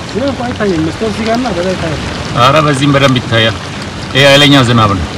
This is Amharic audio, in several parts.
ዝናብ እኮ አይታየም። መስኮት እዚህ ጋርና በዛ ይታያል። አረ በዚህም በደንብ ይታያል። ይሄ ኃይለኛ ዝናብ ነው።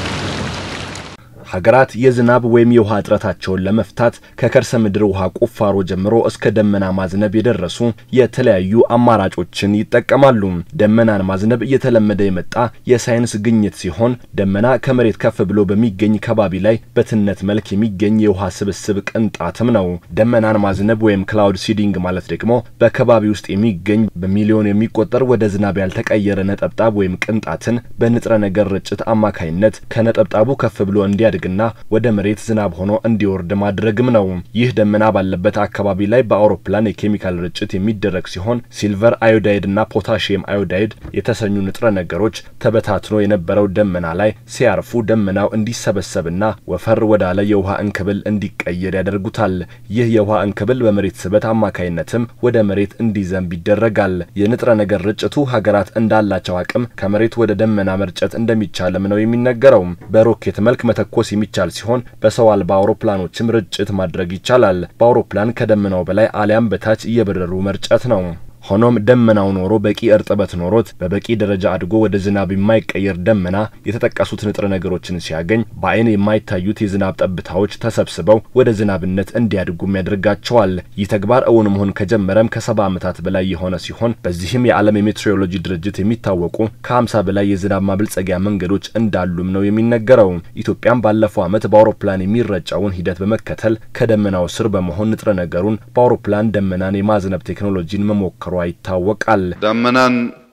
ሀገራት የዝናብ ወይም የውሃ እጥረታቸውን ለመፍታት ከከርሰ ምድር ውሃ ቁፋሮ ጀምሮ እስከ ደመና ማዝነብ የደረሱ የተለያዩ አማራጮችን ይጠቀማሉ። ደመናን ማዝነብ እየተለመደ የመጣ የሳይንስ ግኝት ሲሆን ደመና ከመሬት ከፍ ብሎ በሚገኝ ከባቢ ላይ በትነት መልክ የሚገኝ የውሃ ስብስብ ቅንጣትም ነው። ደመናን ማዝነብ ወይም ክላውድ ሲዲንግ ማለት ደግሞ በከባቢ ውስጥ የሚገኝ በሚሊዮን የሚቆጠር ወደ ዝናብ ያልተቀየረ ነጠብጣብ ወይም ቅንጣትን በንጥረ ነገር ርጭት አማካይነት ከነጠብጣቡ ከፍ ብሎ እንዲያድግ ና ወደ መሬት ዝናብ ሆኖ እንዲወርድ ማድረግም ነው። ይህ ደመና ባለበት አካባቢ ላይ በአውሮፕላን የኬሚካል ርጭት የሚደረግ ሲሆን ሲልቨር አዮዳይድ እና ፖታሺየም አዮዳይድ የተሰኙ ንጥረ ነገሮች ተበታትኖ የነበረው ደመና ላይ ሲያርፉ ደመናው እንዲሰበሰብና ወፈር ወዳለ የውሃ እንክብል እንዲቀየር ያደርጉታል። ይህ የውሃ እንክብል በመሬት ስበት አማካይነትም ወደ መሬት እንዲዘንብ ይደረጋል። የንጥረ ነገር ርጭቱ ሀገራት እንዳላቸው አቅም ከመሬት ወደ ደመና መርጨት እንደሚቻልም ነው የሚነገረው። በሮኬት መልክ መተኮስ የሚቻል ሲሆን በሰው አልባ አውሮፕላኖችም ርጭት ማድረግ ይቻላል። በአውሮፕላን ከደመናው በላይ አሊያም በታች እየበረሩ መርጨት ነው። ሆኖም ደመናው ኖሮ በቂ እርጥበት ኖሮት በበቂ ደረጃ አድጎ ወደ ዝናብ የማይቀየር ደመና የተጠቀሱት ንጥረ ነገሮችን ሲያገኝ በአይን የማይታዩት የዝናብ ጠብታዎች ተሰብስበው ወደ ዝናብነት እንዲያድጉም ያደርጋቸዋል። ይህ ተግባር እውን መሆን ከጀመረም ከሰባ ዓመታት በላይ የሆነ ሲሆን በዚህም የዓለም የሜትሮሎጂ ድርጅት የሚታወቁ ከ50 በላይ የዝናብ ማብልጸጊያ መንገዶች እንዳሉም ነው የሚነገረው። ኢትዮጵያም ባለፈው ዓመት በአውሮፕላን የሚረጨውን ሂደት በመከተል ከደመናው ስር በመሆን ንጥረ ነገሩን በአውሮፕላን ደመናን የማዝነብ ቴክኖሎጂን መሞከሯ ይታወቃል። ዳመናን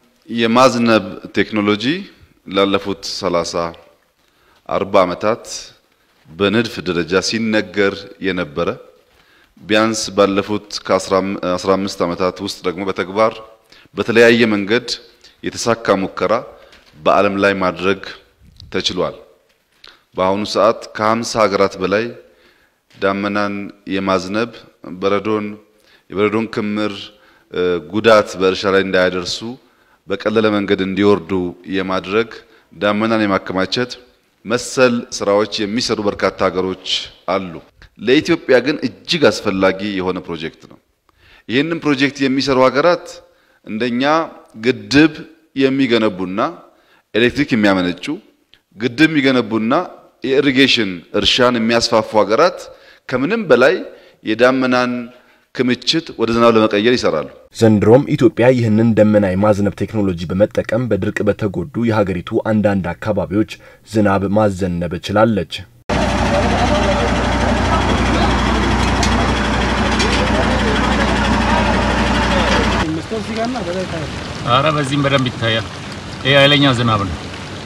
የማዝነብ ቴክኖሎጂ ላለፉት 30 40 ዓመታት በንድፍ ደረጃ ሲነገር የነበረ ቢያንስ ባለፉት ከ15 ዓመታት ውስጥ ደግሞ በተግባር በተለያየ መንገድ የተሳካ ሙከራ በዓለም ላይ ማድረግ ተችሏል። በአሁኑ ሰዓት ከ50 ሀገራት በላይ ዳመናን የማዝነብ በረዶን የበረዶን ክምር ጉዳት በእርሻ ላይ እንዳያደርሱ በቀለለ መንገድ እንዲወርዱ የማድረግ ዳመናን የማከማቸት መሰል ስራዎች የሚሰሩ በርካታ ሀገሮች አሉ። ለኢትዮጵያ ግን እጅግ አስፈላጊ የሆነ ፕሮጀክት ነው። ይህንን ፕሮጀክት የሚሰሩ ሀገራት እንደኛ ግድብ የሚገነቡና ኤሌክትሪክ የሚያመነጩ ግድብ የሚገነቡና የኢሪጌሽን እርሻን የሚያስፋፉ ሀገራት ከምንም በላይ የዳመናን ክምችት ወደ ዝናብ ለመቀየር ይሰራሉ። ዘንድሮም ኢትዮጵያ ይህንን ደመና የማዝነብ ቴክኖሎጂ በመጠቀም በድርቅ በተጎዱ የሀገሪቱ አንዳንድ አካባቢዎች ዝናብ ማዘነብ ችላለች። መስኮት እዚህ ጋርና በዛ ይታያል። አረ በዚህም በደንብ ይታያል። ይሄ ኃይለኛ ዝናብ ነው።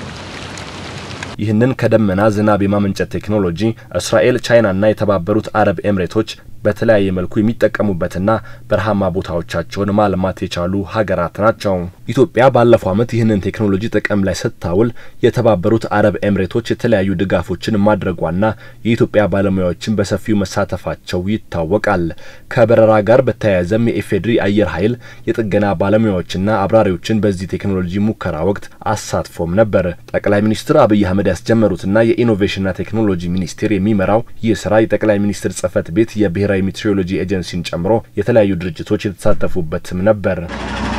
ይህንን ከደመና ዝናብ የማመንጨት ቴክኖሎጂ እስራኤል፣ ቻይናና የተባበሩት አረብ ኤምሬቶች በተለያየ መልኩ የሚጠቀሙበትና በረሃማ ቦታዎቻቸውን ማልማት የቻሉ ሀገራት ናቸው። ኢትዮጵያ ባለፈው ዓመት ይህንን ቴክኖሎጂ ጥቅም ላይ ስታውል የተባበሩት አረብ ኤምሬቶች የተለያዩ ድጋፎችን ማድረጓና የኢትዮጵያ ባለሙያዎችን በሰፊው መሳተፋቸው ይታወቃል። ከበረራ ጋር በተያያዘም የኢፌዴሪ አየር ኃይል የጥገና ባለሙያዎችና አብራሪዎችን በዚህ ቴክኖሎጂ ሙከራ ወቅት አሳትፎም ነበር። ጠቅላይ ሚኒስትር አብይ አህመድ ያስጀመሩትና የኢኖቬሽንና ቴክኖሎጂ ሚኒስቴር የሚመራው ይህ ስራ የጠቅላይ ሚኒስትር ጽህፈት ቤት የብሔራዊ ሜትሮሎጂ ኤጀንሲን ጨምሮ የተለያዩ ድርጅቶች የተሳተፉበትም ነበር።